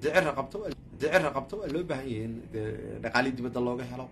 haddii cira qabto haddii cira qabto waa loo baahan yahay in dee dhaqaali dibadda looga helo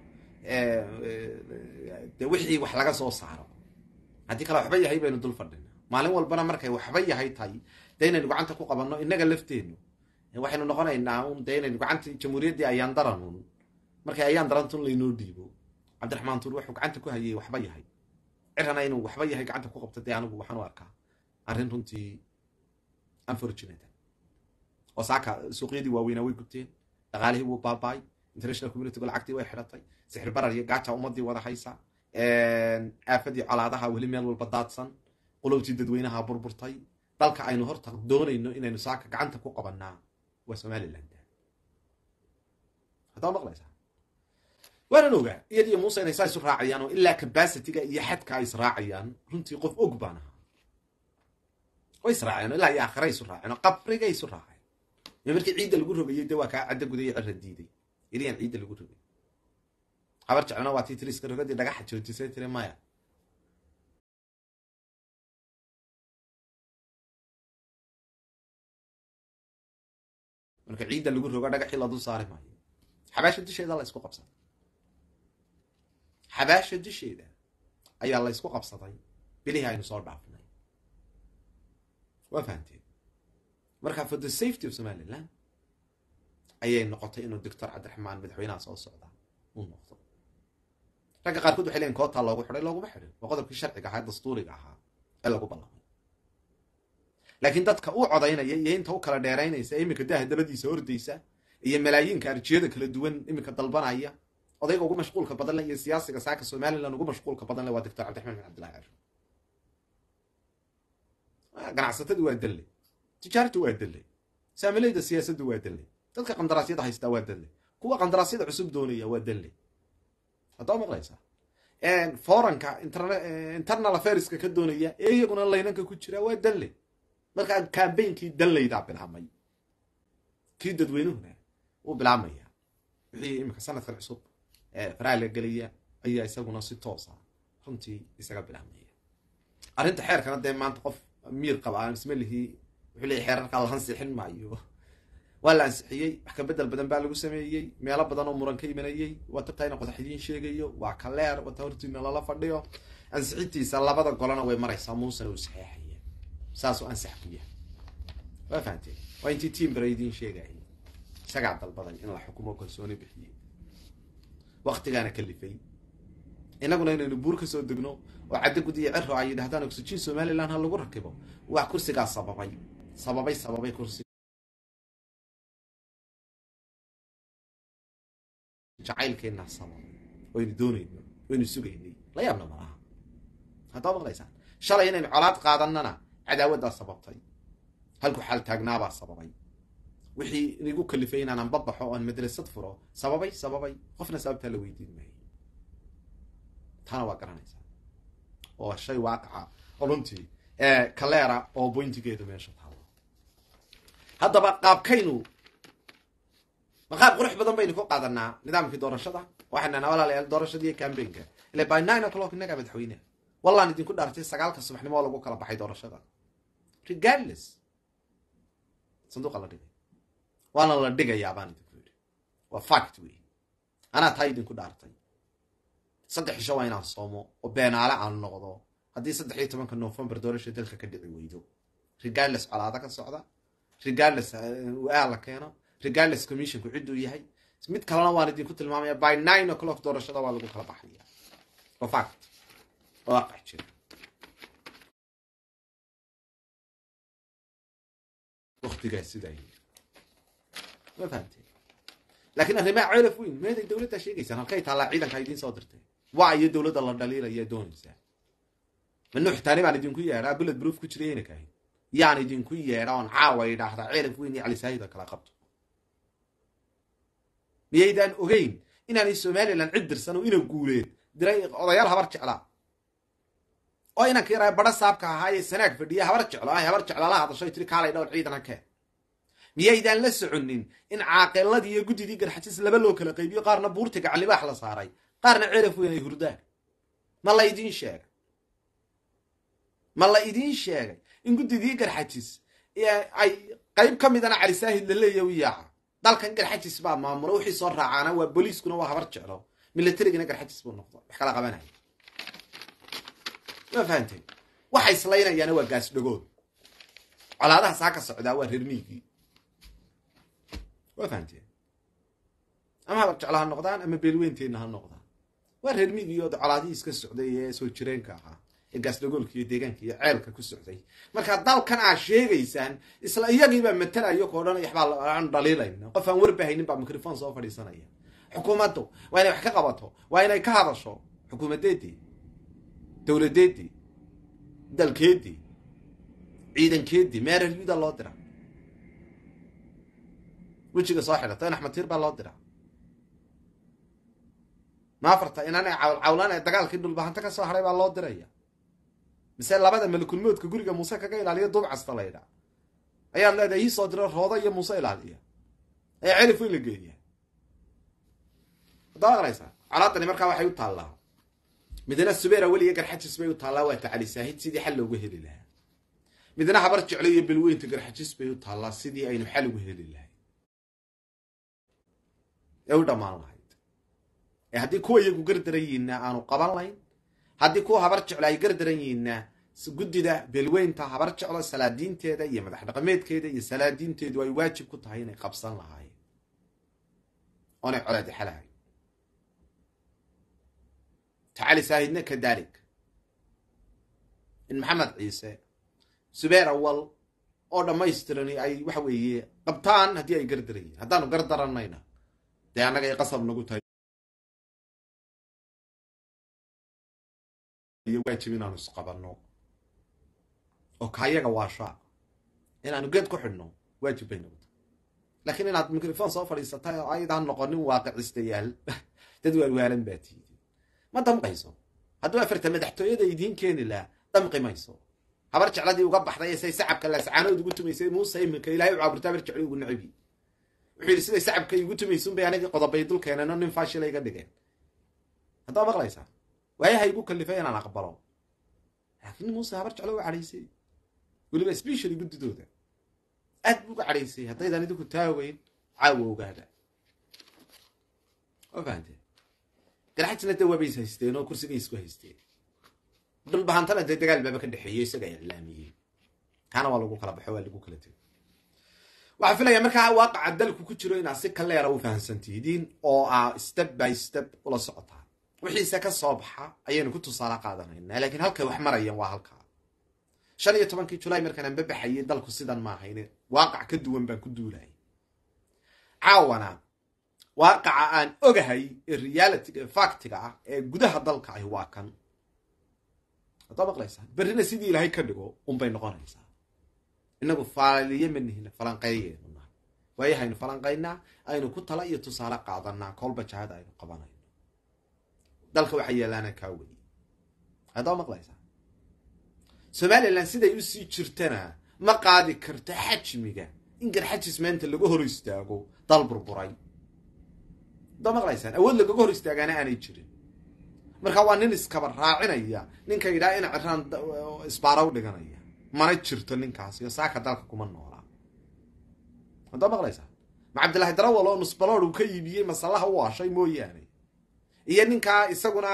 de wixii wax laga soo saaro haddii kale waxba yahay baynu dul fadhina maalin walbana markay waxba yahay tahay dee inaynu gacanta ku qabanno innaga lafteennu waxaynu noqonaynaa un dee inaynu gacanta jamhuuriyaddii ayaan daranun markay ayaan darantun laynoo dhiibo cabdiraxmaan tuur wuxuu gacanta ku hayay waxba yahay cirana inuu waxba yahay gacanta ku qabto dee anigu waxaan u arkaa arrin runtii unfortunate oo saaka suuqyadii waaweynaa way gubteen dhaqaalihii wuu baabaay international communityga lacagtii way xidhatay sixir barar iyo gaaja ummadii wada haysa aafadii colaadaha weli meel walba daadsan qulubtii dadweynaha burburtay dalka aynu horta doonayno inaynu saaka gacanta ku qabanaa waa somaliland haddaa maqlaysaa waanan ogaa iyadiyo muuse inay saa isu raacayaan oo ilaa capacityga iyo xadka ay israacayaan runtii qof og baan ahaa way israaceen ilaa iyo aakhira isu raaceen oo qabrigay isu raaceen iyo markii ciidda lagu rogayay de waa kaa cadda gudayo cira diiday iliyaan ciidda lagu rogay habar jeclona waa tii tiriska rogadii dhagaxa joojisay tiri maya marka ciidda lagu rogo dhagaxii la dul saari maayo xabaasha dusheeda la isku qabsaday xabaasha dusheeda ayaa la ysku qabsaday bilihii aynu soo dhaafnay waa fahamteen marka for the safety of somaliland ayay noqotay inuu doctor cabdiraxmaan madaxweynaha soo socda uu noqdo ragga qaarkood waxay leeyiin kootaa loogu xidhay looguma xidhin waa qodobkii sharciga ahaa dastuuriga ahaa ee lagu ballamay laakiin dadka u codaynaya iyo inta u kala dheeraynaysa ee iminka daha dabadiisa ordaysa iyo malaayiinka arjiyada kala duwan iminka dalbanaya odayga ugu mashquulka badan le iyo siyaasiga saaka somaliland ugu mashquulka badan le waa doctor cabdiraxmaan bin cabdillahi cashur ganacsatadu waa dalle tijaartu waa dalle saamilayda siyaasaddu waa dalle dadka qandaraasyada haystaa waa dalle kuwa qandaraasyada cusub doonaya waa dalle haddaa maqlaysaa foranka internal affairska ka doonaya ee iyaguna laynanka ku jira waa dalle markaa cambainkii dallaydaa bilaabmay kii dadweynuhuna wuu bilaabmaya wixii iminka sanadkan cusub faraha la gelaya ayaa isaguna si toosa runtii isaga bilaabmaya arrinta xeerkana dee maanta qof miir qaba aan isma lihii wuxuu leeyay xeerarkaa la ansixin maayo waa la ansixiyey wax ka bedel badan baa lagu sameeyey meelo badan oo muran ka imanayey waa tagtaa ina qodax idiin sheegayo waa kaleer wata hortiina lala fadhiyo ansixintiisa labada golana way maraysaa muusena uu saxeexaya saasuu ansax ku yahay waa fahamteen waa intii tiimbara idiin sheegayay isagaa dalbaday in la xukumo kalsooni bixiyey waktigaana kalifay innaguna inaynu buur ka soo degno oo caddo gudiyo ciro ay yidhahdaan oxygen somaliland ha lagu rakibo waa kursigaa sababay sababay sababay kursi jacaylkeenna sababay waynu doonayno waynu sugaynay la yaabna malaha haddaa maqlaysaan shalay inaynu colaad qaadanana cadaawaddaa sababtay halku xaal taagnaabaa sababay wixii inigu kalifay inaanan babaxo oan madrasad furo sababay sababay qofna sababtaa la weydiin maayo taana waa garanaysaa oo shay waaqaca oo runtii kaleera oo boyntigeedu meesha taalo haddaba qaabkaynu ma qaab qurux badan baynu ku qaadanaa nidaamkii doorashada waxaynu nahnaa walaalayaal doorashada iyo cambainka ile by nine o'clock innagaa madaxweyneha wallaan idinku dhaartay sagaalka subaxnimo oo lagu kala baxay doorashada regardless sanduuqa la dhigay waana la dhigayaa baan idinku yidhi waa fact wey anaa taa idinku dhaartay saddex isho waa inaan soomo oo beenaale aan noqdo haddii saddex iyo tobanka november doorasha dalka ka dhici weydo regardless colaada ka socda regardless aa la keeno regardless commissionku cidduu yahay mid kalena waan idinku tilmaamaya by nine o'clock doorashada waa lagu kala baxaya waa fact oo aqax jira waktigaas sidaa yii ma fahamteen laakiin arrimaha ceelaf weyn meeday dowladdaa sheegaysaan halkay taallaa ciidanka idiin soo dirtay waa iyo dowladda la dhaliilaya doonaysaa ma nuuxtaani baan idinku yeedhaa bullet proof ku jira yayna kahayn yaan idinku yeedha oon caawa idhaahdaa ceelaf weyn iyo calisaahida kala qabto miyaydaan ogeyn inaanay somalilan cid dirsan oo ina guuleen diray odayaal habar jeclaa oo inanka yaraa badha saabka ahaayee sanaag fadhiya habar jeclo ah habar jeclo la hadashoy tiri kaalay dhowr ciidan hakee miyaydaan la soconin in caaqeeladii iyo guddidii garxajis laba loo kala qaybiyo qaarna buurtiga calibaax la saaray qaarna ceraf weyn ay hurdaan ma la idiin sheegay ma la idiin sheegay in guddidii garxajis ay qayb ka midana calisaahid la leeya u yaaca dalkan garxajis baa maamulo wixii soo raacaana waa booliiskuna waa habar jeclo militarigina garxajis buu noqdo wax kala qabanaya ma fahanteen waxa islaynayaana waa gaas dhagood colaadaha saa ka socdaa waa reer miigii waa fahanteen ama habar jeclo ha noqdaan ama beelweynteenna ha noqdaan waa reer miigii oo colaadihii iska socday ee soo jireenka ahaa ee gaasdhagoolka iyo deegaanka iyo ceelka ku socday marka dalkan aad sheegaysaan isla iyagiibaa matalayo koo dhan waxbaa aan dhaliilayna qof aan warbahaynin baa microphone soo fadhiisanaya xukuumaddu waa inay wax ka qabato waa inay ka hadasho xukuumadeedii dowladeedii dalkeedii ciidankeedii meeraryuda loo dira wejiga soo xidhata in axmed tiir baa loo dira maafarta inana cawlcawlaan ee dagaalkii dhulbahanta ka soo hadhay baa loo diraya mise labada malakulmoodka guriga muuse kaga ilaaliya duubcasta la ydhaa ayaad leedahay ii soo diro rooda iyo muuse ilaaliya ee celif weyn la geeya haddaa aqlaysaa colaadani markaa waxay u taallaa midna subeera weliga garxajis bay u taallaa waa tacali saahid sidii xal loogu heli lahaa midna habar jeclo iyo belweynta garxajis bay u taallaa sidii aynu xal ugu heli lahay ee u dhammaan lahayd ee haddii kuwa iyagu gardaran yihiinna aanu qaban layn haddii kuwa habar jeclo ay gardaran yihiinna guddida beelweynta habar jeclo salaadiinteeda iyo madax dhaqameedkeeda iyo salaadiinteedu ay waajib ku tahay inay qabsan lahaayeen oonay colaadi xalahay tacali saahidna kadalik in maxamed ciise subeer awal oo dhammaystirani ay waxa weeye qabtaan haddii ay gardaran yihiin haddaanu gardaranayna dee annaga ay qasab nagu tahay iyo waajib inaanu isqabanno oo kaayaga waashaa inaanu geed ku xidhno waajib bay nagu tahay laakiin inaad microphone soo fadhiisatay oo aydaan noqonin waaqicistayaal dad waalwaalan baa tiidi ma damqayso hadduu afarta madaxtooyada idiin keeni lahaa damqi mayso habar jecladii uga baxday say sacabka lascaanood ugu tumaysay muuse iminka ilahay u caaburta habar jeclo ugu nacibi wuxuu yidhi siday sacabka igu tumaysun bay anagii qodobay dul keeneen oo nin faashila iga dhigeen haddaa maqlaysaa waayaha igu kalifay inaan aqbalo laakiin muuse habar jeclo uga cadhaysay weliba specially guddidooda aad bu uga cadhaysay haddaydaan idinku taaweyn caawa ogaada waa fahamtee garxajna dee waabays haysteen oo kursigay isku haysteen dhulbahantana dee dagaal baaba ka dhexeeyo isaga iclaamiyey kaana waa lagu kala baxo waa lagu kala tego waxaa filaya markaa waaqaca dalku ku jiro inaad si kaleera u fahamsantihidiin oo aa step by step ula socotaan wixiise ka soo baxa ayaynu ku tusaale qaadanaynaa laakiin halkay wax marayaan waa halkaa shan iyo tobankii julaay markaan anba baxayay dalku sidan ma ahayne waaqac ka duwan baan ku duulayay caawana waaqaca aan ogahay ee realityga ee factiga ah ee gudaha dalka ahi waa kan haddaa maqlaysaa berrina sidii ilaahay ka dhigo unbay noqonaysaa inagu faaliye ma nihina falanqeeyeenu nahay waayahaynu falanqaynaa aynu ku tala iyo tusaale qaadanaa kolba jahada aynu qabanayno dalka waxaa yeelaana kaa weye haddaa maqlaysaa somalilan siday usii jirtana ma qaadi karto xajmiga in garxajis maanta laga hor istaago dal burburay haddaa maqlaysaan awood lagaga hor istaagaana aanay jirin marka waa nin iskaba raacinaya ninka yidhaha in ciraan isbaara u dhiganaya mana jirto ninkaas iyo saaka dalka kuma noolaa haddaa maqlaysaa ma cabdillahi darawal oo nusbalood uu ka iibiyey masallaha u ashay mooyaane iyo ninkaa isaguna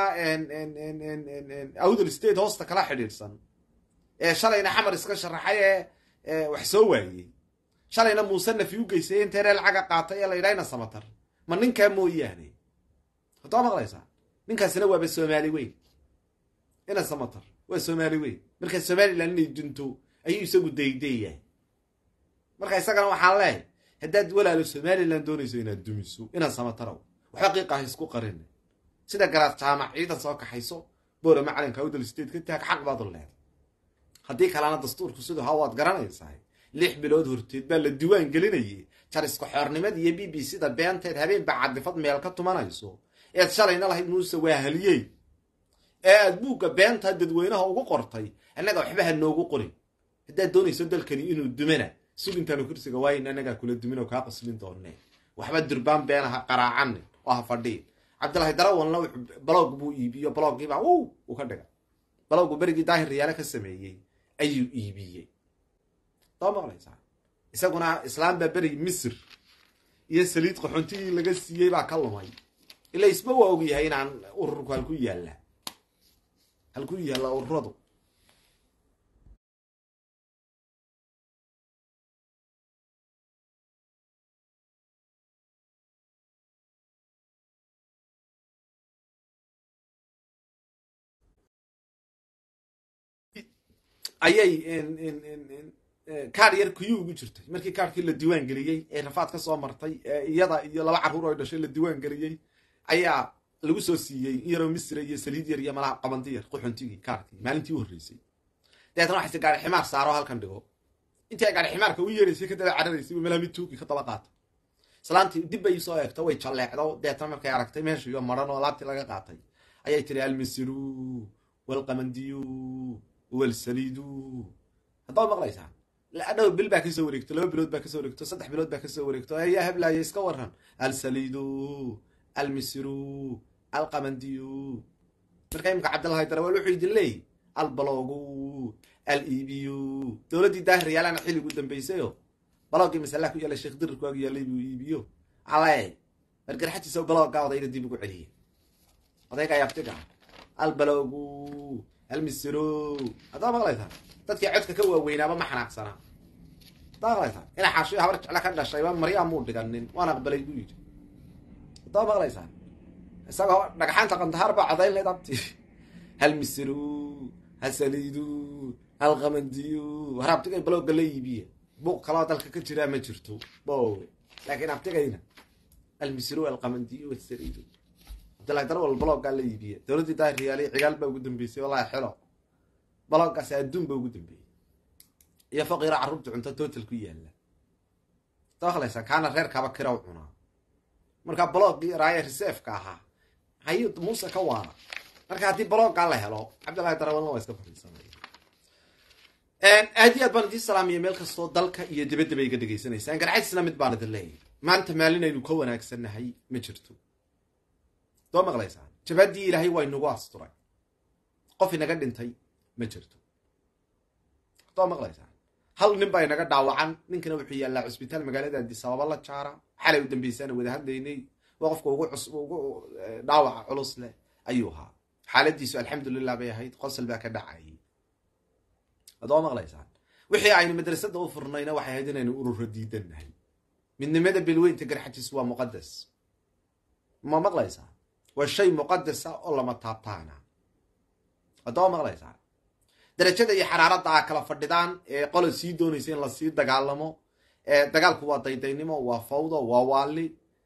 awdal state hoosta kala xidhiidhsan ee shalayna xamar iska sharaxay ee wax soo waayey shalayna muuse nafi u geysay intee ree lacaga qaatay ee la yidhahna samatar ma ninkaa mooyaane haddaa maqlaysaa ninkaasina waaba soomaali weyn ina samatar waa soomaali weyn marka somalilan inay dunto ayuu isagu daydayahay marka isagana waxaan leehay haddaad walaalo somalilan doonayso inaad dumiso inaad samatarow waxba qiiqaha isku qarin sida garaad jaamac ciidan soo kaxayso boora macalinka awdal state ka taag xaq baad u leeday haddii kalena dastuurku siduu ha waad garanaysaa lix bilood horteed baa la diwaan gelinayay jariska xoornimada iyo b b c da beenteed habeen baa cadifad meel ka tumanayso eed shalayna lahayd muuse waa haliyey ee aad buugga beentaa dadweynaha ugu qortay annaga waxba ha noogu qorin haddaad doonayso dalkani inuu dumana sugintaanu kursiga waayin annagaa kula dumin oo kaa qaslin doonee waxba durbaan beena ha qaraacanin oo ha fadhiin cabdillahi darawalna wuxuu balog buu iibiyo baloggiibaa w uu ka dhiga baloggu berigii daahir riyaale ka sameeyey ayuu iibiyey daba maqlaysaa isaguna islaam baa berigi misr iyo saliid qaxoontigii laga siiyey baa ka lumay ila isba waa og yahay inaan ururku halku yaalla halku yaalla ururadu ayay kaar yar kuyuu ugu jirtay markii kaarkii la diiwaan geliyey ee rafaad ka soo martay ee iyada iyo laba carruur oo dhashay la diiwaan geliyey ayaa lagu soo siiyey in yaroo misra iyo saliid yar iyo malaha qabanti yar quxuntigii kaarkii maalintii u horreysay dabeetna waxayse gaari ximaar saaro halkan dhigo intii ay gaari ximaarka u yeeraysay kadaba cararaysay bu meelaha mid tuugi ka daba qaatay islaantii dib bay soo eegto way jalleecdo dabeetna markay aragtay meeshiiyo maran oo alaabtii laga qaatay ayay tiri almisiru walqamandiyu walsaliidu haddaad maqlaysaan adhow bil baa kasoo wareegto laba bilood baa kasoo wareegto saddex bilood baa kasoo wareegto ayaa heblaaya iska waran alsaliidu almisiru alqamandiyu marka imika cabdillahi darawal wuxuu idin leeyay albalogu alibiyu dowladdii daahiriyaalana xilligu dambaysayo balogii masalaha ku yaallay sheekh dirirku ag yaallay buu iibiyo ale margarxatiisa baloogaa odayna dib ugu celiyay odayga yabtiga albalogu almisiro haddaa maqlaysaa dadkii codka ka waaweynaaba ma xanaaqsanaa haddaa maqlaysaa ina xaashiyo habar jecla ka dhashayba maryaa muu dhiganin waan aqbalay buu yidhi haddaa maqlaysaa isagoo dhagxaanta qandahaar baa codayn layd abti hal misiru hal saliidu hal qamandiyu har abtigay balooga la iibiya buuq kaloo dalka ka jiraa ma jirto bowe laakiin abtigayna almisiru alqamandiyu alsaliidu abdillahi darwal baloogaa la iibiya dowladdii daahiriyaalay cigaal baa ugu dambeysay wallahi xelo baloogaasi adduun ba ugu dambeeyey iyo faqiiro carruurta cunto total ku yaalla daaklaysaa kaana reerkaaba kiraw cunaa markaa baloogii raaya reserfka ahaa maxay muuse ka waara marka haddii baloogaa la helo cabdillahi darawalna waa iska fadhiisanaya aad iyo aad baan idiin salaamaya meel kastoo dalka iyo dibadaba iga dhegaysanaysaan garcaysna mid baan idin leeyahay maanta maalinaynu ka wanaagsannahay ma jirto doo maqlaysaan jabaadii ilaahay waa inagu asturay qof inaga dhintay ma jirto doo maqlaysaan hal nin baa inaga dhaawacan ninkana wuxuu yaallaa cusbitaal magaalada adisababa la jaara xalay u dambaysaana wada hadlaynay waa qofka ugu ugu dhaawaca culus leh ayuu ahaa xaaladiisu alxamdulilah bay ahayd qosol baa ka dhacayay adoo maqlaysaan wixii aynu madrasada u furnayna waxay ahayd inaynu ururo diidannahay midnimada bilweynta garxajiis waa muqadas ma maqlaysaa waa shay muqadasa oo lama taabtaana adoo maqlaysaa darajada iyo xaraaradda aa kala fadhidaan ee qola sii doonaysa in lasii dagaalamo dagaalku waa daydaynimo waa fawdo waa waali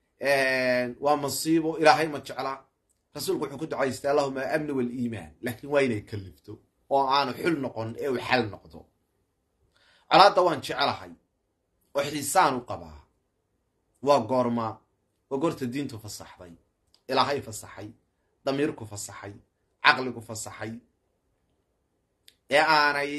waa masiibo ilaahay ma jecla rasuulku wuxuu ku ducaystay allahuma amni waliimaan laakiin waa inay kalifto oo aanu xul noqon ee uu xal noqdo colaadda waan jecelahay oo xiisaan u qabaa waa goorma waa goorta diintu fasaxday ilaahay fasaxay damiirku fasaxay caqligu fasaxay ee aanay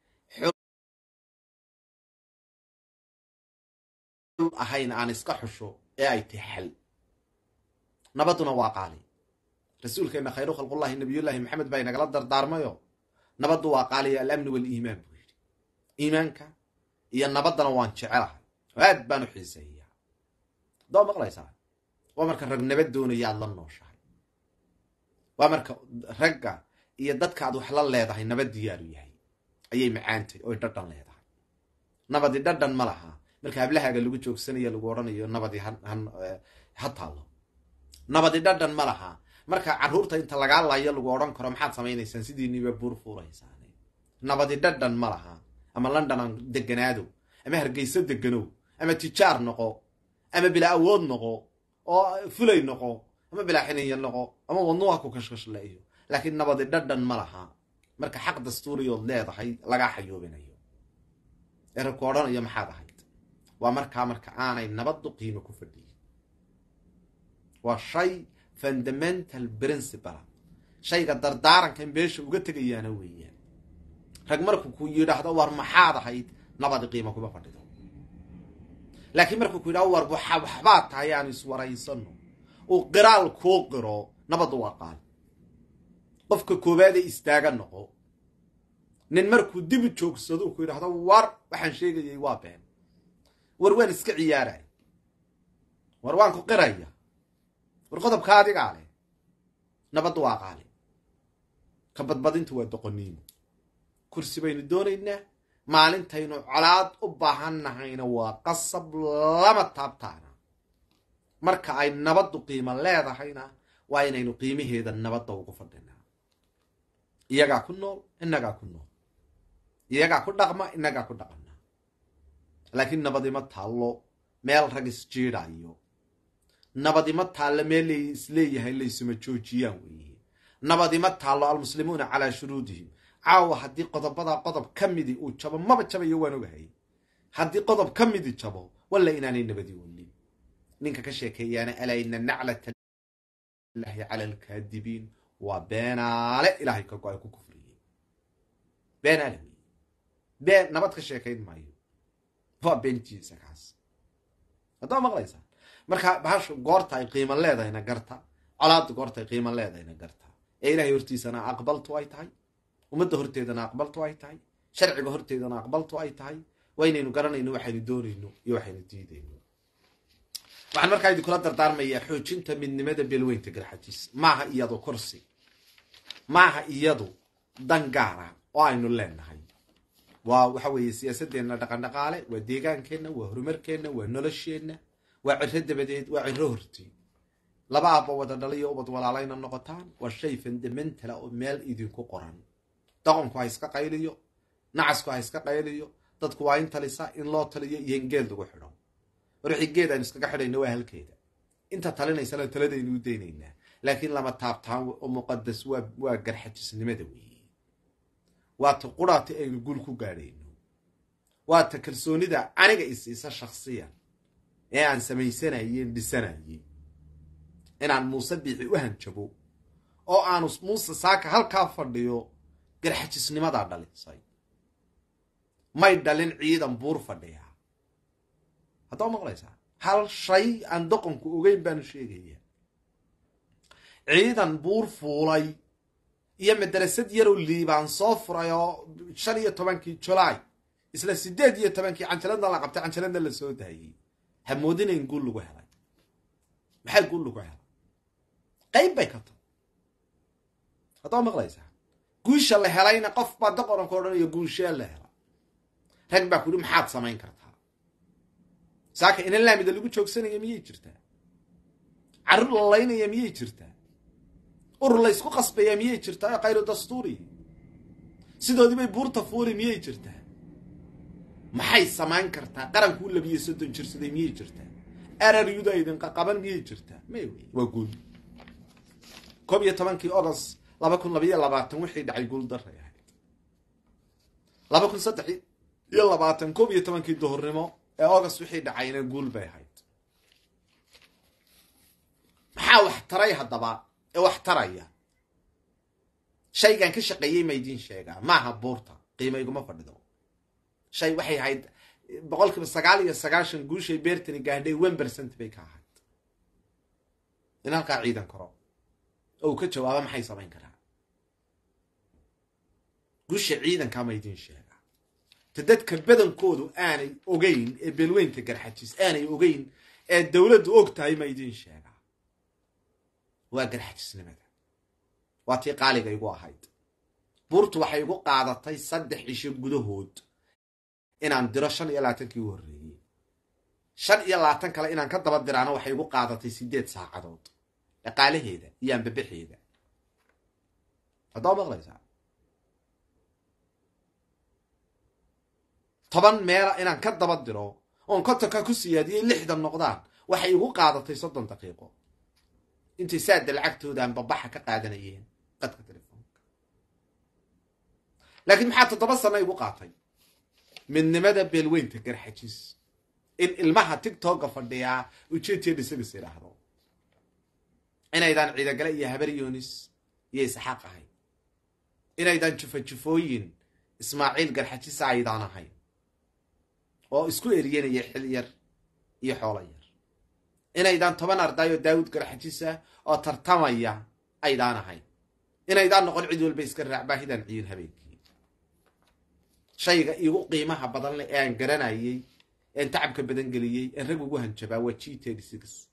xul ahayn aan iska xusho ee ay tahay xal nabadduna waa qaali rasuulkeenna khayru khalqullahi nabiyullaahi maxamed baa inagala dardaarmayo nabaddu waa qaaliya alamni waliimaan buu yidhi iimaanka iyo nabaddana waan jecelahay aad baan u xiiseeyaa adoo maqlaysaa waa marka rag nabad doonaya aad la nooshahay waa marka ragga iyo dadka aad wax la leedahay nabad diyaaru yahay ayay macaantay oy dhadhan leedahay nabadi dhadhan ma laha marka hablahaaga lagu joogsanaya lagu odhanayo nabadi ha taallo nabadi dhadhan ma laha marka carruurta inta lagaa layo lagu odhan karo maxaad samaynaysaan sidiiniba buur fuuraysaan nabadi dhadhan ma laha ama london aan deganaado ama hargeyso deganow ama tijaar noqo ama bilaa awood noqo oo fulay noqo ama bilaa xiniya noqo ama wadnuha ku kashkashleeyo laakiin nabadi dhadhan ma laha marka xaq dastuuriyood leedahay lagaa xayoobinayo ee ragku odhanayo maxaad ahayd waa markaa marka aanay nabaddu qiimo ku fadhiyin waa shay fundamental principal shayga dardaarankan beesha uga tegayaana weeyaan rag markuu ku yidhaahdo war maxaad ahayd nabadi qiimo kuma fadhido laakiin markuu ku yidhahdo war waxbaad tahay aanu iswaraysano uu qiraal kuu qiro nabaddu waa qaali qofka koowaade istaaga noqo nin markuu dibu joogsado ku yidhaahdo war waxaan sheegayay waa been war waan iska ciyaaray war waan ku qiraya war qodobka adigaa leh nabaddu waa qaali ka badbadintu waa doqoniimo kursi baynu doonaynaa maalintaynu colaad u baahan nahayna waa qasab lama taabtaana marka ay nabaddu qiimo leedahayna waa inaynu qiimaheeda nabadda ugu fadhinaa iyagaa ku nool inagaa ku nool iyagaa ku dhaqma inagaa ku dhaqana laakiin nabadima taallo meel rag isjiidhayo nabadima taallo meel lay isleeyahay laysuma joojiyaan weeye nabadima taallo almuslimuuna calaa shuruudihim caawa haddii qodobadaa qodob ka midi uu jabo maba jabayo waan ogahay haddii qodob ka midi jabo walla inaanay nabadi welin ninka ka sheekeeyaana alaa ina naclata lahi cala alkaadibiin waa beenaale ilaahay ka go-ay ku kufriyey beenaale wey been nabad ka sheekayn maayo waa beentiisa kaas haddaa maqlaysaa marka bahashu goorta ay qiimo leedahayna garta colaadda goorta ay qiimo leedahayna garta ee ilaahay hortiisana aqbaltu ay tahay ummadda horteedana aqbaltu ay tahay sharciga horteedana aqbaltu ay tahay waa inaynu garanayno waxaynu doonayno iyo waxaynu diidayno waxaan markaa idinkula dardaarmayaa xoojinta midnimada beelweynta garxajiis maaha iyadu kursi maaha iyadu dan gaara oo aynu leenahay waa waxa weeye siyaasadeenna dhaqandhaqaale waa deegaankeenna waa horumarkeenna waa nolosheenna waa ciro dabadeed waa ciro horti laba aabba wada dhaliyo ubad walaalayna noqotaan waa shay fundamentala oo meel idinku qoran doqonku ha iska qayliyo nacasku ha iska qayliyo dadku waa in talisa in loo taliyo iyo in geed lagu xidho warwixii geed aynu iskaga xidhayna waa halkeeda inta talinaysana taladaynu u daynaynaa laakiin lama taabtaan oo muqadas waa waa garxajisnimada weeye waa ta quraati aynu gul ku gaadhayno waa ta kalsoonida aniga isiisa shaksiyan ee aan samaysanayeen dhisanayey inaan muuse biixi u hanjabo oo aanu muuse saaka halkaa fadhiyo garxajisnimadaa dhalisay may dhalin ciidan buur fadhiyaa haddaa maqlaysaa hal shay aan doqonku ogeyn baanu sheegaya ciidan buur fuulay iyo madarasad yarow liibaan soo furay oo shan iyo tobankii julaay isla sideed iyo tobankii canjaladna la qabtay canjaladna la soo daayey ha moodinayn guul lagu helay maxaa guul lagu helay qayb bay ka tahay haddaa maqlaysaa guusha la helayna qof baa doqonanka odhanayo guushee la helay rag baa kuyidhi maxaad samayn kartaa saaka ina laamida lagu joogsanaya miyay jirtaa carruur la laynaya miyay jirtaa urur laysku qasbayaa miyay jirtaa khayru dastuuri sidoodii bay buurta fuuli miyay jirtaa maxay samayn kartaa qarankuu labiyo soddon jirsaday miyay jirtaa araryuda idinqa qaban miyay jirtaa may wey waa guul koob iyo tobankii ogost laba kun labayo labaatan wixii dhacay guul daray ahayd laba kun saddex iyo labaatan koob iyo tobankii duhurnimo ee august wixii dhacayna guul bay ahayd maxaa wax taray haddaba ee wax taraya shaygan ka shaqeeyey ma idiin sheegaa maaha buurta qiimo iguma fadhido shay waxay ahayd boqol kiiba sagaal iyo sagaashan guushay beertani gaadhay one percent bay ka ahayd in halkaa ciidan karo oo uu ka jawaaba maxay samayn karaa guusha ciidankaa ma idiin sheegaa ta dadka badankoodu aanay ogeyn ee beelweynta garxajis aanay ogeyn ee dowladdu og tahay ma idiin sheegaa waa garxajisnimada waa tii qaaliga igu ahayd buurtu waxay igu qaadatay saddex cisho gudahood inaan diro shan iyo labaatankii u horreeyey shan iyo labaatan kale inaan ka daba diraana waxay igu qaadatay siddeed saacadood dhaqaalaheeda iyo anbabaxeeda haddaa maqlaysaa toban meela inaan ka daba diro oon kontonka ku siyaadiyey lixdan noqdaan waxay igu qaadatay soddon daqiiqo intay saada lacagtooda anbabaxa ka qaadanayeen qadka telefoonka laakiin maxaa toddoba sano igu qaatay midnimada beelweynta garxajis in ilmaha tigtooga fadhiyaa ujeedteeda isagas idhaahdo inaydaan ciidagale iyo habar yoonis iyo isxaaq ahayn inaydaan jufajufooyin ismaaciil garxajisa aydaan ahayn oo isku eriyanaya xil yar iyo xoolo yar inaydaan toban arday oo daawud garxajisa oo tartamaya aydaan ahayn inaydaan noqon cid walba iska raac baahidaan ciyin habeenkii shayga igu qiimaha badan leh ee aan garanayey een tacabka badan geliyey een rag ugu hanjabaa waa g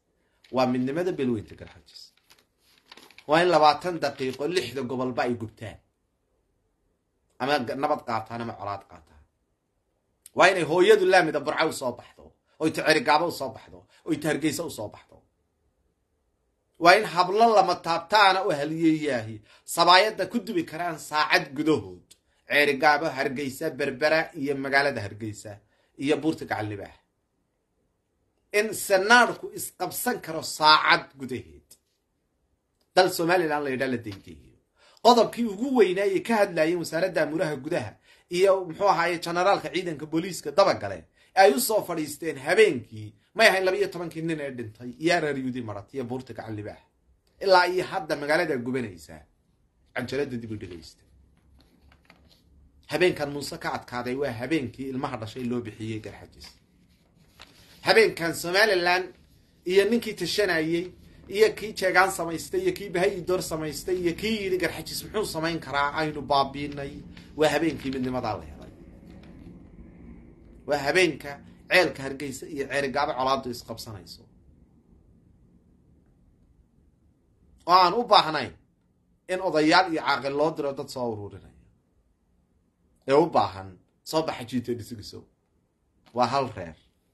waa midnimada belweynta garxajis waa in labaatan daqiiqo lixda gobolba ay gubtaan ama nabad qaataan ama colaad qaataan waa inay hooyadu laamida burca u soo baxdo oy ta cerigaabo u soo baxdo oy ta hargeysa u soo baxdo waa in hablo lama taabtaana u haliyeeyaahi sabaayadda ku dubi karaan saacad gudahood ceerigaabo hargeysa berbera iyo magaalada hargeysa iyo buurta gacallibaax in sanaadhku isqabsan karo saacad gudaheed dal somalilan la yidhaa la daydayo qodobkii ugu weynaayey ka hadlaayeen wasaaradda amuuraha gudaha iyo muxuu ahaaye jenaraalka ciidanka booliiska dabagale ay u soo fadhiisteen habeenkii may ahayn laba iyo tobankii nin ee dhintay iyo araryudi marat iyo buurta gacallibaax ilaa iyo hadda magaalada gubanaysaa canjalada dib u dhegaysta habeenkan muuse ka adkaaday waa habeenkii ilmaha dhashay loo bixiyey garxajis habeenkan somalilan iyo ninkii tashanayey iyo kii jeegaan samaystay iyo kii bahayi door samaystay iyo kii yidhi garxajis muxuu samayn karaa aynu baabiinay waa habeenkii midnimadaa la helay waa habeenka ceelka hargeysa iyo ceerigaabo colaadu isqabsanayso oo aan u baahnayn in odayaal iyo caaqil loo diro dad soo ururinaya ee u baahan soo baxa jiito dhisigiso waa hal reer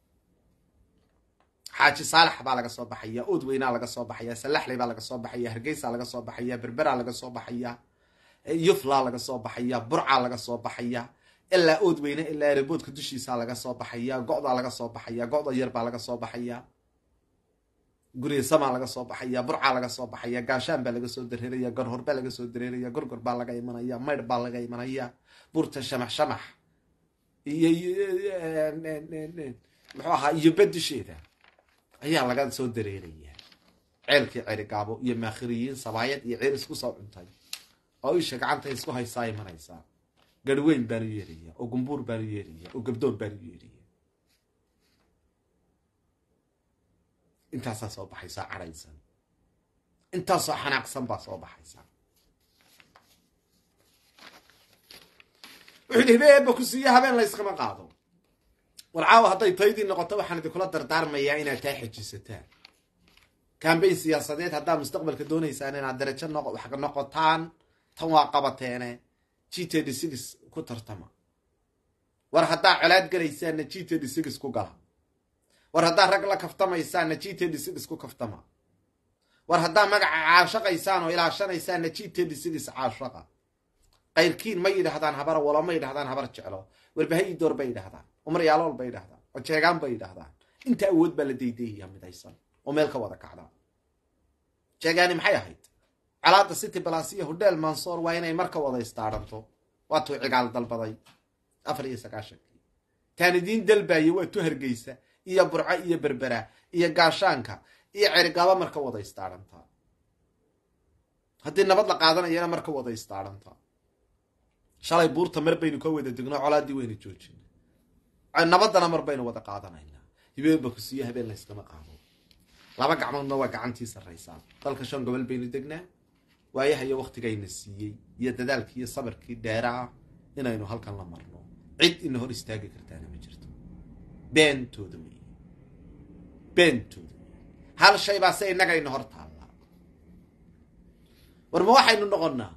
xaaji saalax baa laga soo baxaya ood weynaa laga soo baxaya salaxley baa laga soo baxaya hargeysa laga soo baxaya berberaa laga soo baxaya yuflaa laga soo baxaya burcaa laga soo baxaya ilaa ood weyne ilaa reboodka dushiisaa laga soo baxaya go'daa laga soo baxaya go'da yar baa laga soo baxaya guriga samaa laga soo baxaya burcaa laga soo baxaya gaashaan baa laga soo dareeraya gorhor baa laga soo dareeraya gorgor baa laga imanaya maydh baa laga imanaya burta shamax shamax iyo muxuu ahaa iyo bedisheeda ayaa laga soo dareeraya ceelkii cerigaabo iyo maakhiriyiin sabaayad iyo ceer isku soo cuntay oo isha gacanta isku haysaa imanaysaa garhweyn baanu yeeraya oo gumbuur baanu yeeraya oo gabdoon baanu yeeraya intaasaa soo baxaysaa cadhaysan intaasoo xanaaqsan baa soo baxaysaa wuxuu yidhi hibeeba ku siiya habeen layskama qaado war caawa hadday taydii noqoto waxaan idinkula dardaarmayaa inaad taa xejisataan kambayn siyaasadeed haddaad mustaqbalka doonaysaan inaad darajo wax noqotaan tan waa qabateene g td six ku tartama war haddaa colaad galaysaanna g td six ku gala war haddaa rag la kaftamaysaanna g td six ku kaftama war haddaa magaca caashaqaysaan oo ilaashanaysaanna g td six caashaqa qayrkiin ma yidhahdaan habar walo ma yidhahdaan habar jeclo warbahayi door bay yidhahdaan umaryaalool bay yidhahdaan oo jeegaan bay yidhahdaan inta awood baa la daydayaya midaysan oo meel ka wada kacda jeegaani maxay ahayd calaada city balas iyo hodheel mansoor waa inay marka wada istaaranto waa tuu cigaal dalbaday afar iyo sagaashankii taan idiin dalbaaye waa tu hargeysa iyo burco iyo berbera iyo gaashaanka iyo cerigaba marka wada istaarantaa haddii nabad la qaadanayana marka wada istaarantaa shalay buurta mar baynu ka wada degno colaadii waynu joojina nabadana mar baynu wada qaadanaynaa hibeeba ku siiyo habeen layskama qaado laba gacmoodna waa gacantii sarraysaa dalka shan gobol baynu degnaa waayaha iyo waktigayna siiyey iyo dadaalkii iyo sabirkii dheeraa inaynu halkan la marno cid ina hor istaagi kartaana ma jirto beentooda wey beentooda wey hal shay baa se innaga ina hor taallaa war ma waxaynu noqonnaa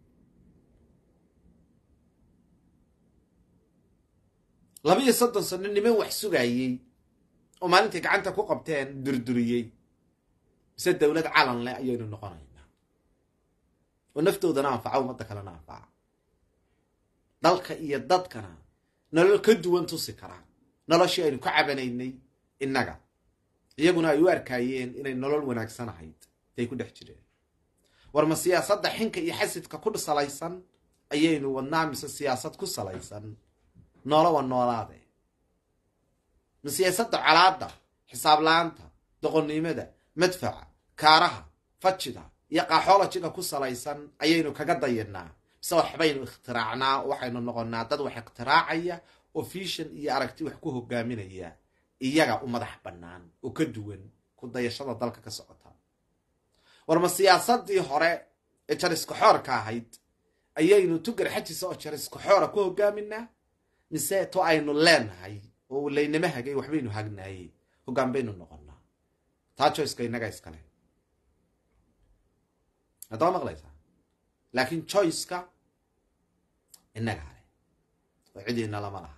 laba iyo soddon sano niman wax sugaayey oo maalintai gacanta ku qabteen durduriyey mise dowlad calan leh ayaynu noqonaynaa oo naftoodana anfaca ummadda kalena anfaca dalka iyo dadkana nolol ka duwan tusi karaa noloshii aynu ka cabanaynay innaga iyaguna ay u arkaayeen inay nolol wanaagsan ahayd tay ku dhex jireen war ma siyaasadda xinka iyo xasidka ku salaysan ayaynu wadnaa mise siyaasad ku salaysan noolowa noolaade ma siyaasadda colaadda xisaab la-aanta doqonnimada madfaca kaaraha fajida iyo qaxoolojiga ku salaysan ayaynu kaga dayanaa mise waxbaynu ikhtiraacnaa oo waxaynu noqonnaa dad wax ikhtiraacaya oo fiishan iyo aragti wax ku hogaaminaya iyaga u madax bannaan oo ka duwan ku dayashada dalka ka socota war ma siyaasadii hore ee jariskaxoorka ahayd ayaynu tugar xajisa oo jariskaxoora ku hogaaminaa mise to aynu leenahay oo laynama hagay waxbaynu hagnaayey hoggaan baynu noqonnaa taa joyceka innaga iskale haddaba maqlaysaa laakiin joyceka innaga ale oo cidiina lama laha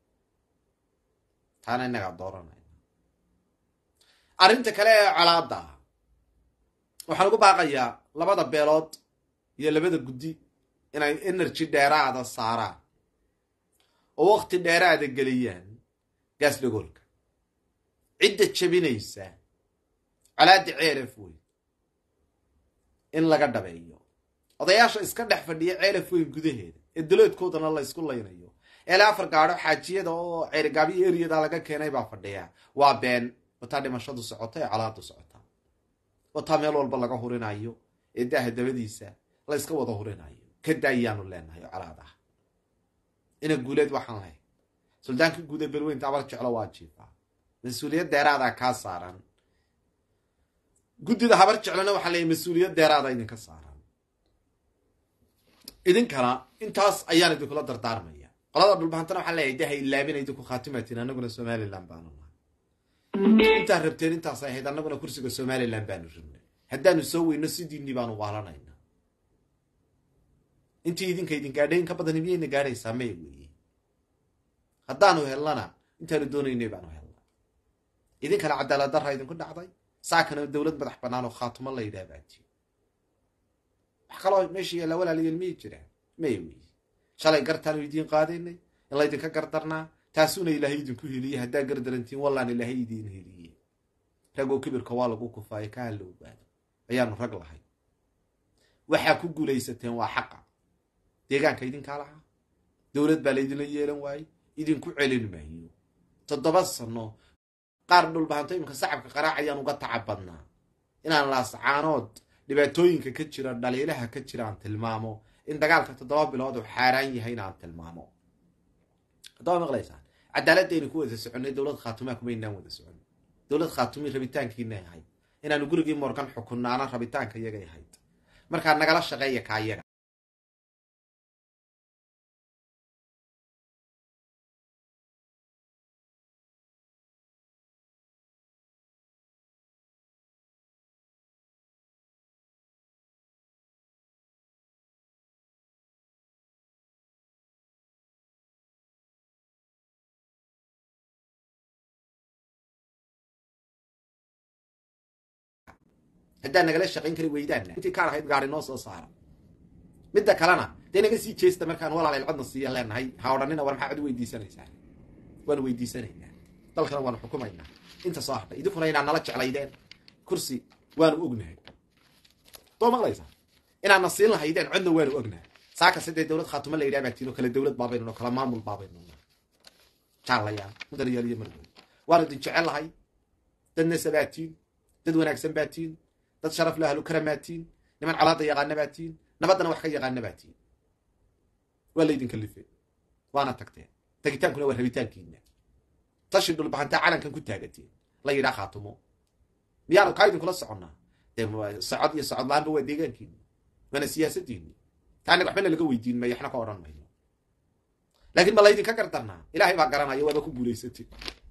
taana innagaa dooranayna arrinta kale ee colaadda ah waxaan ugu baaqayaa labada beelood iyo labada guddi inay energy dheeraada saaraan oo wakti dheeraada geliyaan gaas dhagoolka cidda jebinaysa colaadda ceelaf weyn in laga dhabeeyo odayaasha iska dhex fadhiya ceelaf weyn gudaheeda ee daloodkoodana la ysku laynayo eela afar gaadho xaajiyada oo ceerigaabyo eriyada laga keenay baa fadhiya waa been wataa dhimashadu socota ee colaadu socota wataa meel walba laga hurinayo ee daaha dabadiisa la yska wada hurinayo ka daayaanu leenahay oo colaad ah ina guuleed waxaan lahayn suldaankii guud ee belweynta abar jeclo waa jiifaa mas-uuliyad deeraadaa kaa saaran guddida habar jeclona waxaa leeyahy mas-uuliyad deeraada idinka saaran idinkana intaas ayaan idinkula dardaarmaya qolada dhulbahantana waxaa leeyahay daha ilaabina idinku khaatimatiin annaguna somalilan baanu nahay intaad rabteen intaas ahayd annaguna kursiga somalilan baanu rabnay haddaanu soo weyno sidiinii baanu waalanayna intii idinka idin gaadhay in ka badani miyayna gaadhaysaa maya weeye haddaanu hellana intaanu doonaynay baanu helna idinkana cadaalad darra idinku dhacday saakana dowlad madax bannaan oo khaatumo la yidhaha baati wax kaloo meesha yaallaa walaalayeel miyay jiraan maya weeye shalay gartaanu idiin qaadaynay in laydinka gardarnaa taasuna ilaahay idinku heliye haddaa gardarantiin wallaan ilaahay idiin heliye ragoo kibirka waa lagu kufaayo ka halla ogaado ayaanu rag lahay waxaa ku guulaysateen waa xaqa deegaanka idinkaa lahaa dowlad baa laydinla yeelan waaye idinku celin maayo toddoba sano qaar dhulbahanto iminka sacabka qaraacayaan uga tacab badnaa inaan laascaanood dhibaatooyinka ka jira dhaliilaha ka jira aan tilmaamo in dagaalka toddoba bilood uu xaaraan yahay inaan tilmaamo haddaba maqlaysaan cadaaladaynu ku wada soconnay dowlad khaatumaa kumaynaan wada socon dowlad khaatumi rabitaankiina ahayd inaanu gurigii morgan xukunnaana rabitaanka iyagay ahayd markaa nagala shaqeeya ka iyaga haddaa nagala shaqayn kari weydaanna intii kaan ahayd gaari noo soo saara midda kalena dee naga sii jeesta markaan walaalay codna siiya leenahay ha odhanina war maxaa cod weydiisanaysaa waanu weydiisanaynaa dalkana waanu xukumaynaa inta soo hadhay idinkuna inaad nala jeclaydeen kursi waanu ognahay doo maqlaysaa inaadna siin lahaydeen codna waanu ognahay saaka sidee dowlad khaatuma la yidhaha baatiin oo kale dowlad baabaynu kala maamul baabaynu jaalayaan mudanayaal iyo margood waanu idin jecel lahay dadna sabaatiin dad wanaagsan baatiin dad sharaf le ahlu karamaatiin niman colaada yaqaana baatiin nabaddana wax ka yaqaana baatiin waa laydin kalifeen waana tagteen tagitaankuna waa rabitaankiina tashi dhulbaxantaa calankan ku taagateen la yidhaa khaatumo miyaanu kaa idinkula soconnaa dee socod iyo socod la-aanba waa deegaankiina waana siyaasadiini taaniga waxbana laga weydiin mayo waxna ka odhan mayno laakiin ma laydinka gardarnaa ilaahay baa garanaya waaba ku guulaysatay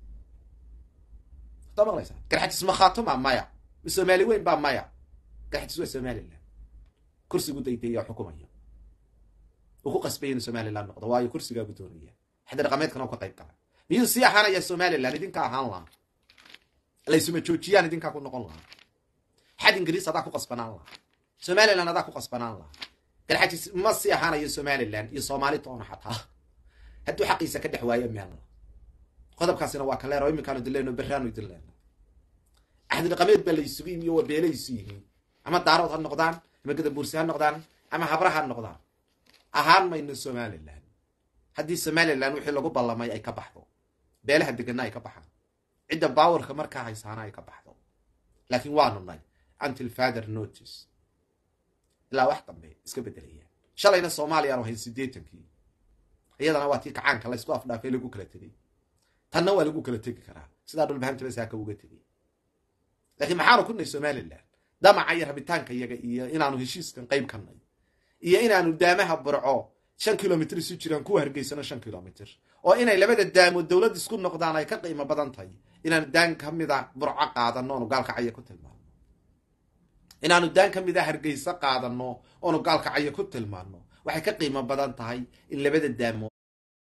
hadaa maqlaysaa garxajis ma khaatuma maya soomaali weyn baa maya garxajis waa somalilan kursigu daydayaa xukumaya uu ku qasbaya inu somalilan noqdo waayo kursigaagu doonaya xaddi dhaqameedkana u ka qayb gala miyuu sii ahaanaya somalilan idinka ahaan lahaa laysuma joojiyaan idinkaa ku noqon lahaa xad ingiriis adaa ku qasbanaan lahaa somalilan adaa ku qasbanaan lahaa garxajis ma sii ahaanayo somalilan iyo soomaali toona xataa hadduu xaqiisa ka dhex waayo meel qodobkaasina waa kaleer oo iminkaanu idin leyno berraanu idin leyno axdi dhaqameed baa la isugu yimi oo waa beelaysu yihiin ama daarood ha noqdaan ama gadabuursi ha noqdaan ama habra ha noqdaan ahaan mayno somalilan haddii somalilan wixii lagu ballamay ay ka baxdo beelaha deganna ay ka baxaan cidda baawarka markaa haysaana ay ka baxdo laakiin waanu nay until father notice ilaa wax dambe iska bedelayaan shalayna soomaaliyaanu hayn siddeetankii iyadana waa tii kacaanka laysku afdhaafay lagu kala tegey tanna waa lagu kala tegi karaa sidaa dhulbahantaba saaka uga tegey laakiin maxaanu ku nay somalilan damaca iyo rabitaanka iyaga iyo inaanu heshiiskan qayb ka nay iyo inaanu daamaha burco shan kilomitr isu jiraan kuwa hargeysano shan kilomitr oo inay labada daamood dowlad isku noqdaan ay ka qiimo badan tahay inaanu daan ka mida burco qaadano oonu gaalkacyo ku tilmaano inaanu daan ka mida hargeysa qaadano oonu gaalkacyo ku tilmaano waxay ka qiimo badan tahay in labada daamood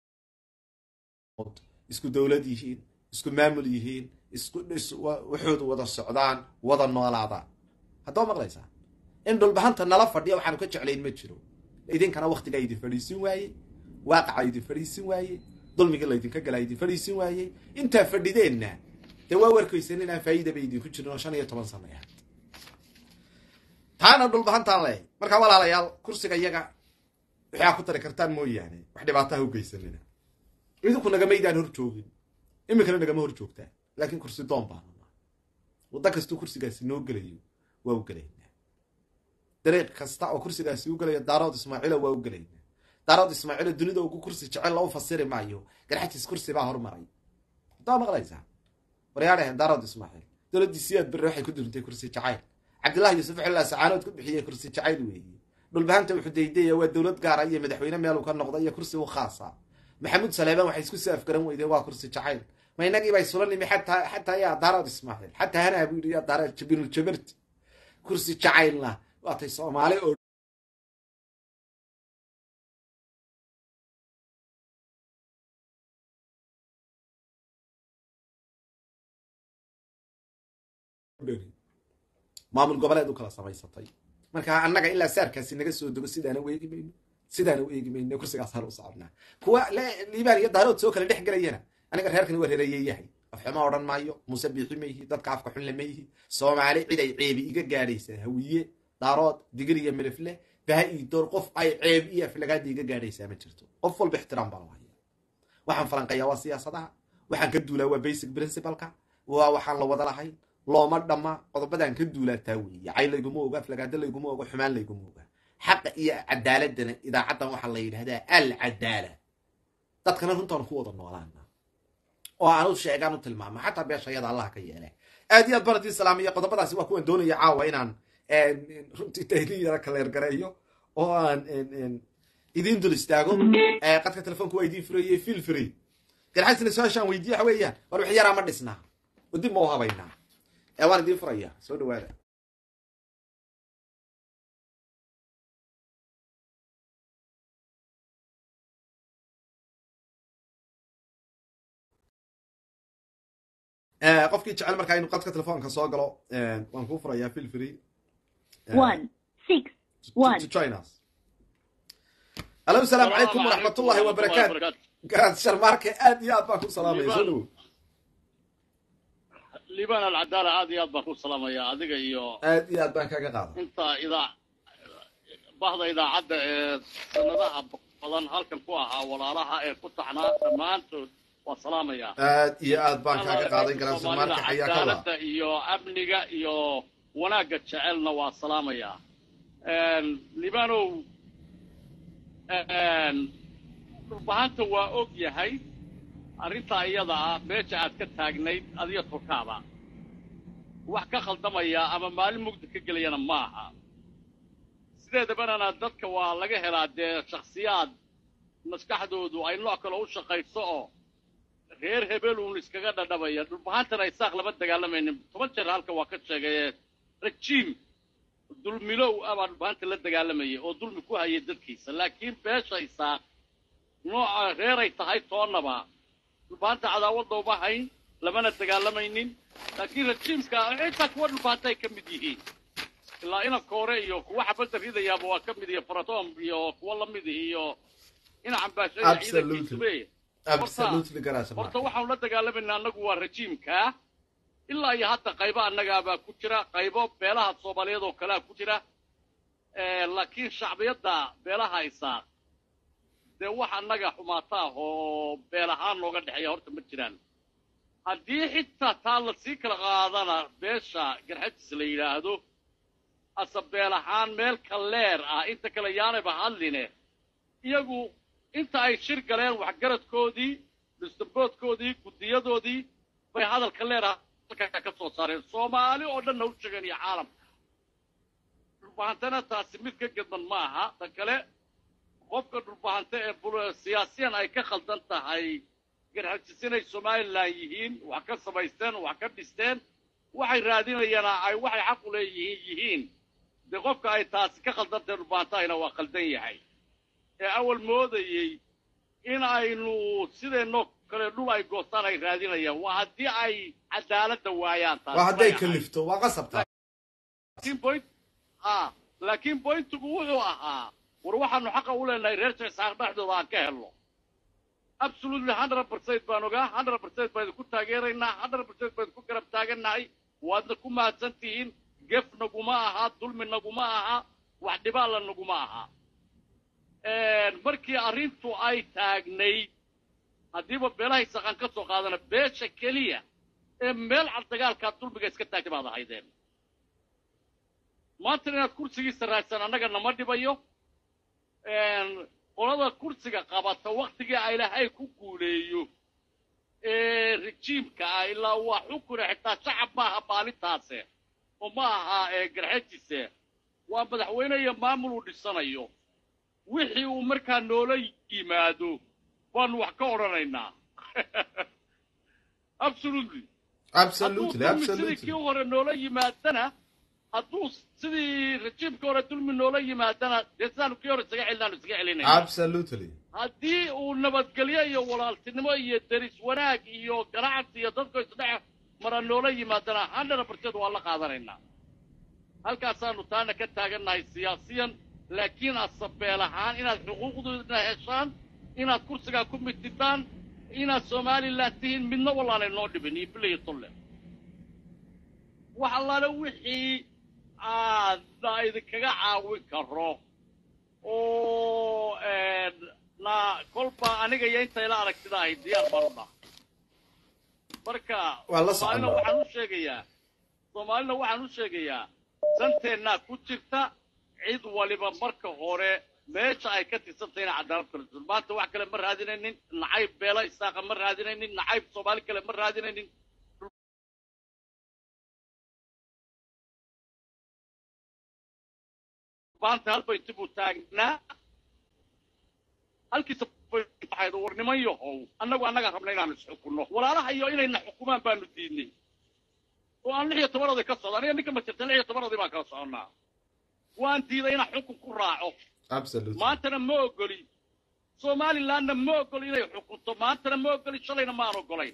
isku dowlad yihiin isku maamul yihiin isku dhis waxoodu wada socdaan wada noolaadaan haddaba maqlaysaa in dhulbahanta nala fadhiya waxaanu ka jeclayn ma jiro idinkana waktigaa idin fadhiisin waaye waaqaca idin fadhiisin waaye dulmigii laydinka galaa idin fadhiisin waayey intaa fadhideenna dee waa warkaysan inaan faa'iidaba idinku jirin oo shan iyo toban sana ahayd taana dhulbahantaan leehay markaa walaalayaal kursiga iyaga waxaa ku tari kartaan mooyaane wax dhibaataha u geysanina idinku nagamaydaan hor joogin iminkana nagama hor joogtaan laakiin kursi doon baanuna waddo kastuu kursigaasi noo gelayo waa u gelaynaa dariiq kasta oo kursigaasi u gelayo daarood ismaaciila waa u gelaynaa daarood ismaaciilo dunida ugu kursi jecel lou fasiri maayo garxajis kursi baa hormaray haddaba maqlaysaa waryaadhahen daarood ismaaciil dowladdii siyaad berre waxay ku durintay kursi jacayl cabdillahi yuusuf xilla sacaanood ku bixiyey kursi jacayl weeye dhulbahanta wuxuu daydaya waa dowlad gaara iyo madaxweyne meeluu ka noqda iyo kursi u khaasa maxamuud saleebaan waxay isku soo afgaran weydeen waa kursi jacayl ma inagii bay sula nimi xataa xataa yaa daarood ismaaciil xataa hanaa buu yidhi yaa daarood jabinul jabarti kursi jacaylna waatay soomaali oo maamul goboleed u kala samaysatay marka annaga ilaa saarkaasi naga soo dego sidaana u eegi mayno sidaana u eegi mayno kursigaas har u soconnaa kuwa liibaan iyo daarood soo kala dhex gelayana aniga reerkani waa reereeyeyahay afxuma odhan maayo muuse biixi ma yihi dadka afka xunle ma yihi soomaali cid ay ceebi iga gaadhaysaa hawiye daarood digir iyo milifle baha ii door qof ay ceeb iyo aflagaada iga gaadhaysaa ma jirto qof walba ixtiraam baa lahaya waxaan falanqayaa waa siyaasadaha waxaan ka duulaa waa basic principalka waa waxaan la wada lahayn looma dhamma qodobadaan ka duulaataa weeye cay layguma oga aflagaado layguma oga xumaan layguma oga xaqa iyo cadaaladana idaacaddan waxaa la yidhahdaa alcadaala dadkana runtaan ku wada noolaana oo aan u sheegaan u tilmaamo xataa beeshayada allah ka yeele aad iyo aad baradii salaamiya qodobadaasi waa kuwan doonaya caawa inaan runtii tahlin yara kaleergareeyo oo aan idiin dul istaago qadka telefoonka waa idiin furayey fil free garxasina su-aashaan weydiye waxa weeyaan war wix yaraa ma dhisnaa oo dib ma u habaynaa waan idiin furaya soo dhawaada qofkii jecel markaa inuu qadka telefoonka soo galo waan kuu furayaa fil free to join us alo asalaamu calaykum waraxmat ullahi wabarakaatu garaad sharmaarke aad iyo aad baan ku salaamaya soo dhawow liibaan alcadaala aad iyo aad baan ku salaamayaa adiga iyo aad iyo aad baan kaga qaada inta idaa bahda idaacadda ee sanadaha badan halkan ku ahaa walaalaha ee ku taxnaa dhammaantood waa salaamayaa aad iyo aad baan kaaga qaaday garaad sharmaarke xayaa ka cadaaladda iyo amniga iyo wanaagga jecelna waa salaamayaa liibaanow dhulbahanta waa og yahay arrintaa iyada ah meesha aad ka taagnayd adiga tolkaaba wax ka khaldamaya ama maalin mugdi ka gelayana ma aha sideedabanana dadka waa laga helaa dee shakhsiyaad maskaxdoodu ay nooc kale u shaqayso oo reer hebeluun iskaga dhadhabaya dhulbahantana isaaq lama dagaalamaynin toban jeer halka waa ka sheegaye rajiim dulmilow ah baa dhulbahanta la dagaalamayay oo dulmi ku hayay dadkiisa laakiin beesha isaaq nooca reeray tahay toonnaba dhulbahanta cadaawadda uma hayn lamana dagaalamaynin laakiin rajiimka xitaa kuwa dhulbahanta ay ka mid yihiin ilaa inanka hore iyo kuwa xabadda ridayaaba waa ka mid iyo faratom iyo kuwa lamid iyo inacan baashaya ciidankiisube horta waxaanu la dagaalamaynaa annagu waa rajiimka ilaa iyo hadda qaybo annagaabaa ku jira qaybo beelaha soomaaliyeed oo kalea ku jira laakiin shacbiyadda beelaha isaaq dee wax annaga xumaata ah oo beel ahaan nooga dhexeeya horta ma jiraan haddii xitaa taa lasii kala qaadana beesha garxajis la yidhaahdo ase beel ahaan meel kaleer ah inta kale yaanayba hadline iyagu inta ay shir galeen waxgaradkoodii dhisdamboodkoodii guddiyadoodii bay hadalka leeraha halkaa ka soo saareen soomaali oo dhanna u sheegeen iyo caalamka dhulbahantana taasi mid ka gedman ma aha tan kale qofka dhulbahante ee siyaasiyan ay ka khaldan tahay garxajis inay somalilan yihiin wax ka samaysteen wax ka dhisteen waxay raadinayaana ay waxay xaq u leeyihiin yihiin dee qofka ay taasi ka khaldantae dhubaantahayna waa khaldan yahay ee awal moodayey in aynu sideenoo kale dhul ay goostaan ay raadinayaan waa haddii ay cadaaladda waayaan taas waa hadday bay ahayd. kalifto waa qasabtaa laakiin point ha laakiin pointigu wuxuu ahaa war waxaanu xaqa u leenahay reer jecsaaq dhexdooda aan ka helno absolutely hundred percent baan ogaa hundred percent baan idinku taageeraynaa hundred percent baan idinku garab taagannahay waadna ku mahadsan tihiin gef naguma aha dulmi naguma aha wax dhibaala naguma aha markii arrintu ay taagnayd haddiiba beelahay saqan ka soo qaadana beesha keliya ee meel cad dagaalkaa dulmiga iska taagtay baad ahaydeen maanta inaad kursigiisa raadsan annaga nama dhibayo qolada kursiga qabata waktigii ay lahay ku guuleeyo ee rejiimka ah ilaa waa xukune xitaa shacab maaha maalintaase oo ma aha ee garxajise waa madaxweyne iyo maamul uu dhisanayo wixii uu markaa noola yimaado baanu wax ka odhanaynaa absolutely absolutely hadduu dulmi sidii absolutely kii hore noola yimaadana hadduu sidii rejiimkii hore dulmi noola yimaadana dee sidaanu kii hore isaga celinaanu isaga celinayna absolutely haddii uu nabadgelyo iyo walaaltinimo iyo deris wanaag iyo ganacsi iyo dadku isdhex mara noola yimaadana hundred percent waa la qaadanaynaa halkaasaanu taana ka taagannahay siyaasiyan laakiin asabeel ahaan inaad xuquuqdoodna heshaan inaad kursigaa ku mitidaan inaad somalilan tihiin midna wallaanay noo dhibin iyo bila iyo tolle wax allaale wixii aadna idinkaga caawin karo oo na kolba aniga iyo inta ila aragtida ahay diyaar baan u dhaha marka Waa la soomaalina soconnaa. waxaan u sheegayaa soomaalina waxaan u sheegayaa santeennaa ku jirta cid waliba marka hore meesha ay ka tirsantay inay cadaalad kala jirto maanta wax kale ma raadinaynin nacayb beela isaaqa ma raadinaynin nacayb soomaali kale ma raadinaynin maanta hal bay dib u taagnaa halkiisa waxayd war niman yahow annagu annaga rabna inaanu isxukunno walaalaha iyo inayna xukumaan baanu diidnay oo aan lix iyo toban oday ka socda aniga ninka ma jirta lix iyo toban oday baan kala soconnaa waan diiday inaan xukun ku raaco absolutely maantana ma ogoli somalilandna ma ogoli inay xukunto maantana ma ogoli shalayna maan ogolayn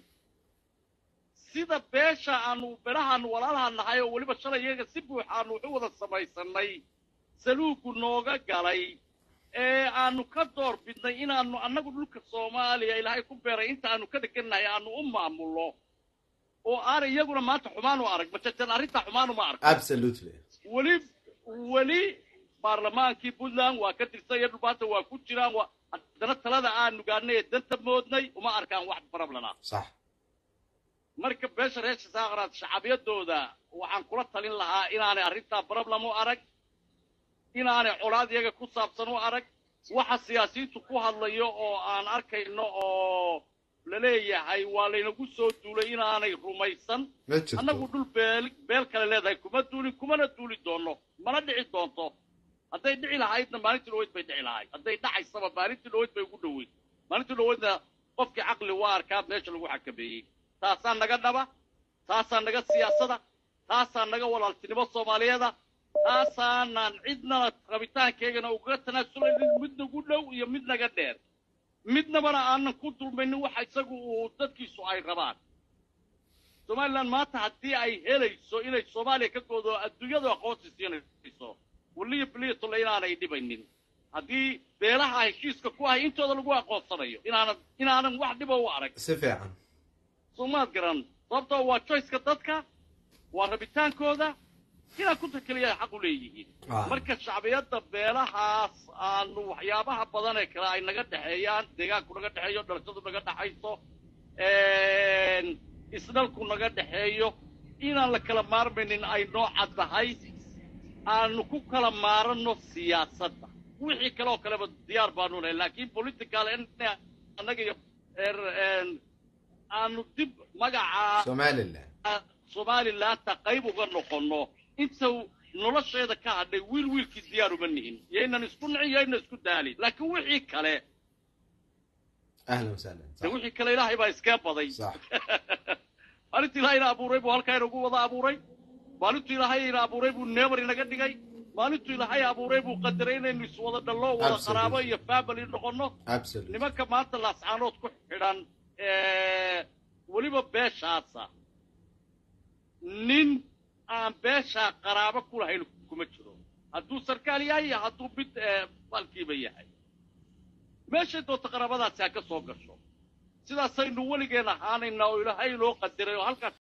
sida beesha aanu berahaanu walaalaha nahay oo weliba shalay iyaga si buuxa aanu waxu wada samaysanay saluugu nooga galay ee aanu ka door bidnay inaanu annagu dhulka soomaaliya ilaahay ku beeray inta aanu ka degannahay aanu u maamulno oo aan iyaguna maanta xumaan u arag majajan arrintaa xumaan uma arag absolutely weli weli baarlamaankii puntland waa ka tirsan iyo dhulbaanta waa ku jiraan waa haddana talada aanu gaadhnay ee danta moodnay uma arkaan wax problem ah صح marka beesha reer shasaaqraad shacabiyadooda waxaan kula talin lahaa inaanay arrintaa problem u arag inaanay colaad iyaga ku saabsan u arag waxa siyaasiyiintu ku hadlayo oo aan arkayno oo laleeyahay waa laynagu soo duulay inaanay rumaysan ما جرتو annagu dhul beel beel kale leedahay kuma duulin kumana duuli doono mana dhici doonto hadday dhici lahaydna maalintii dhaweyd bay dhici lahayd hadday dhacaysaba maalintii dhaweyd bay ugu dhoweyd maalintii dhaweydna qofkii caqli waa arkaa meesha lagu xakameeyey taasaa naga dhaba taasaa naga siyaasada taasaa naga walaaltinimo soomaaliyeeda taasaanan cidnana rabitaankeegana ugaga tanaasuleynin mid nagu dhow iyo mid naga dheer midnabana aanan ku dulmaynin waxa isagu uu dadkiisu ay rabaan somalilan maanta haddii ay helayso inay soomaaliya ka goodo adduunyadu aqoonsi siinayso waliyo biliyatolle inaanay dhibaynin haddii beelaha heshiiska ku ahay intooda lagu aqoonsanayo inaanan inaanan wax dhiba u arag سفيعا soomaad garan sababtoo waa choiceka dadka waa rabitaankooda inaan ku takeliya ay xaq u leeyihiin Ah. marka shacbiyadda beelahaas aanu waxyaabaha badan ee kale ay naga dhexeeyaan deegaanku naga dhexeeyo dhalashadu naga dhexayso isdhalku naga dhexeeyo inaan la kala maarmaynin ay noo caddahay aanu ku kala maaranno siyaasadda wixii kale oo kaleba diyaar baanu nahay laakiin political in annaga iyo er- een, aanu dib magaca سومالي الله somalilaanta qayb uga noqonno inta nolosheeda ka hadhay wiil wiilkii diyaar uma nihin yaynan isku nicin yaynan isku daalin laakiin wixii kale ahlan wasahlan de wixii kale ilaahay baa iskee baday sax maalintu ilaahayna abuuray buu halkaa inagu wada abuuray maalintu ilaahay ina abuuray buu neebar inaga dhigay maalintu ilaahay abuuray buu qadaray inaynu iswada dhallo wada Absolutely. qaraabo iyo family noqonno absolutely nimanka maanta laascaanood ku xidhan ee, weliba beeshaasa nin aan beeshaa qaraabo ku lahayn kuma jiro hadduu sarkaal yahay iyo hadduu mid ee, baalkiiba yahay meeshay doonta qaraabadaasi ha ka soo gasho sidaasaynu weligeen ahaanayna oo ilaahay inoo qadiray oo halkaas